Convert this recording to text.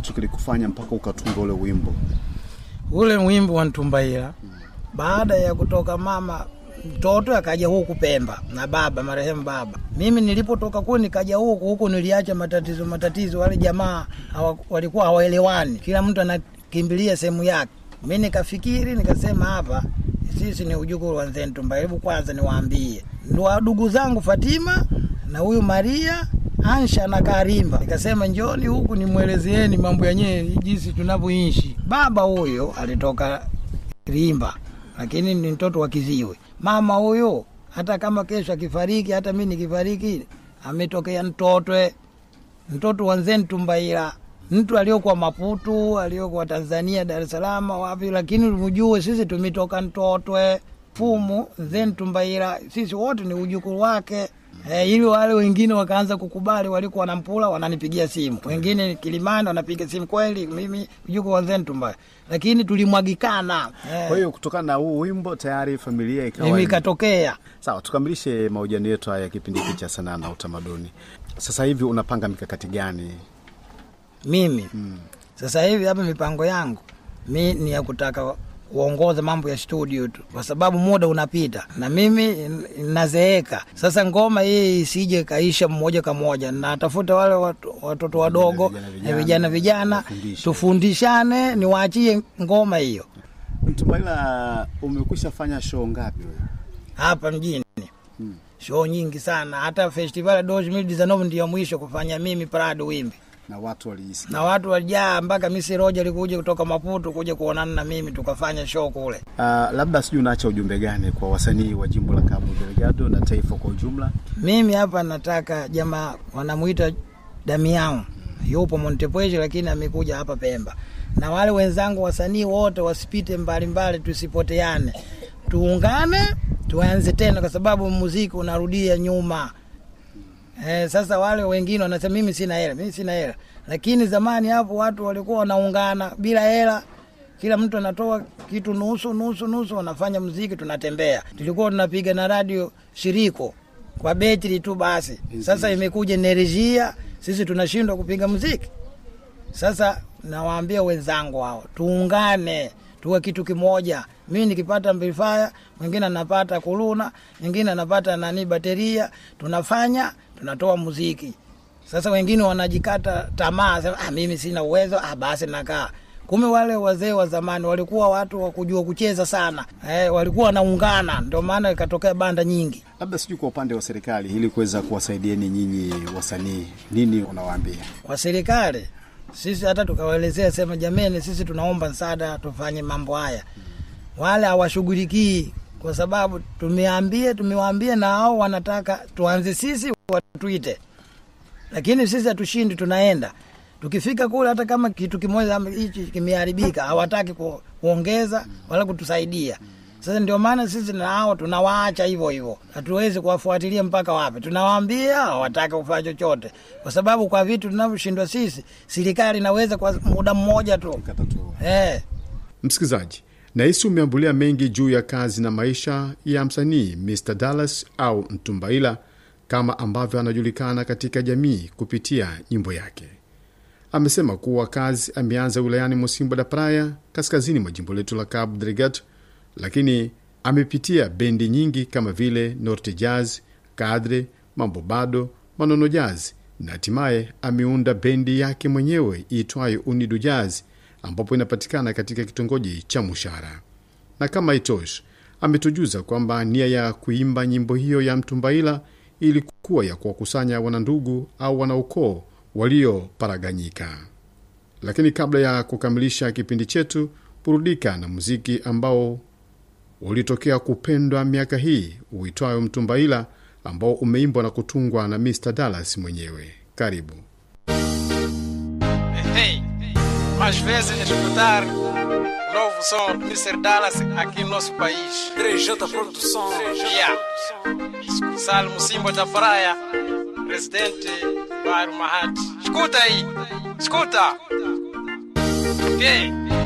Hicho kilikufanya mpaka ukatunga ule wimbo? ule wimbo wa Ntumbaila. Baada ya kutoka mama mtoto akaja huku Pemba na baba marehemu baba. Mimi nilipotoka kule nikaja huku huku, niliacha matatizo matatizo, wale jamaa hawa, walikuwa hawaelewani, kila mtu anakimbilia sehemu yake. Mi nikafikiri nikasema, hapa sisi ni ujukuru wa Mzee Ntumbaila, hebu kwanza niwaambie ndo ndugu zangu Fatima na huyu Maria Ansha na Karimba. Nikasema njoni huku nimwelezeeni mambo yenyewe jinsi tunavyoishi. Baba huyo alitoka Rimba, lakini ni mtoto wa Kiziwe. Mama huyo hata kama kesho akifariki, hata mi nikifariki, ametokea Mtotwe, mtoto wa Nzee Ntumbaila, mtu aliokuwa Maputu, aliokuwa Tanzania, Dar es Salaam, wapi, lakini mjue sisi tumetoka Mtotwe fumu Nzee Ntumbaila, sisi wote ni ujukuru wake. Eh, ili wale wengine wakaanza kukubali, walikuwa wanampula wananipigia simu, wengine Kilimani wanapiga simu, kweli mimi mjukuu wa Nzee Ntumbaila, lakini tulimwagikana eh, Kwa hiyo kutokana na huu wimbo tayari familia ikawa mimi ikatokea Sawa, tukamilishe mahojiano yetu haya ya kipindi hiki cha sanaa na utamaduni. Sasa hivi unapanga mikakati gani? mimi sasa hivi hapa mipango yangu mi ni ya kutaka kuongoza mambo ya studio tu, kwa sababu muda unapita na mimi n- nazeeka. Sasa ngoma hii isije kaisha mmoja kwa moja, natafuta wale watu- watoto wadogo Vijana, na vijana, vijana vijana, wafundishe. tufundishane, niwaachie ngoma hiyo Mtumaila, umekwisha fanya show ngapi wewe? hapa mjini show nyingi sana, hata festival ya 2019 ndio mwisho kufanya mimi Prado Wimbi Na watu waliisikia? na watu walijaa mpaka Misi Roja alikuja kutoka Maputo kuja kuonana na mimi tukafanya show kule. Uh, labda sijui unaacha ujumbe gani kwa wasanii wa jimbo la Cabo Delgado na taifa kwa ujumla? Mimi hapa nataka jamaa wanamuita Damian, yupo Montepuez lakini amekuja hapa Pemba, na wale wenzangu wasanii wote wasipite mbalimbali, tusipoteane, tuungane, tuanze tena, kwa sababu muziki unarudia nyuma. Eh, sasa wale wengine wanasema mimi sina hela, mimi sina hela, lakini zamani hapo watu walikuwa wanaungana bila hela kila mtu anatoa kitu nusu nusu nusu, wanafanya muziki, tunatembea. Tulikuwa tunapiga na radio shiriko kwa betri tu basi. Sasa imekuja enerjia, sisi tunashindwa kupiga muziki. Sasa nawaambia wenzangu hao, tuungane, tuwe kitu kimoja. Mimi nikipata amplifier, mwingine anapata kuluna, mwingine anapata nani bateria, tunafanya tunatoa muziki. Sasa wengine wanajikata tamaa, sema ah, mimi sina uwezo, ah, basi nakaa. Kumbe wale wazee wa zamani walikuwa watu wa kujua kucheza sana, eh, walikuwa wanaungana, ndio maana ikatokea banda nyingi. Labda sijui kwa upande wa serikali, ili kuweza kuwasaidieni nyinyi wasanii, nini unawaambia? kwa serikali sisi hata tukawaelezea sema jameni sisi tunaomba msaada tufanye mambo haya wale hawashughulikii kwa sababu tumeambia tumewaambia na hao wanataka tuanze sisi watuite lakini sisi hatushindi tunaenda tukifika kule hata kama kitu kimoja ama hichi kimeharibika hawataki ku, kuongeza wala kutusaidia sasa ndio maana sisi na hao tunawaacha hivyo hivyo, hatuwezi kuwafuatilia mpaka wapi. Tunawaambia hawataki kufanya chochote, kwa sababu kwa vitu tunavyoshindwa sisi, serikali inaweza kwa muda mmoja tu Katatua. eh. Msikilizaji, nahisi umeambulia mengi juu ya kazi na maisha ya msanii Mr Dallas au Mtumbaila kama ambavyo anajulikana katika jamii kupitia nyimbo yake. Amesema kuwa kazi ameanza wilayani Mosimbo da Praia, kaskazini mwa jimbo letu la Cabo Delgado, lakini amepitia bendi nyingi kama vile Norte Jazz, Kadre, Mambo Bado, Manono Jazz na hatimaye ameunda bendi yake mwenyewe iitwayo Unidu Jazz ambapo inapatikana katika kitongoji cha Mushara. Na kama itoshi, ametujuza kwamba nia ya kuimba nyimbo hiyo ya Mtumbaila ilikuwa ya kuwakusanya wanandugu au wanaukoo walioparaganyika. Lakini kabla ya kukamilisha kipindi chetu, burudika na muziki ambao ulitokea kupendwa miaka hii uitwayo Mtumbaila, ambao umeimbwa na kutungwa na Mr Dallas mwenyewe. Karibu. Hey, às vezes escutar o novo som do Mr. Dallas aqui no nosso país. 3J Produção. Yeah. Salmo Simba da Praia, presidente Bairro Mahat. Escuta aí, escuta. Ok.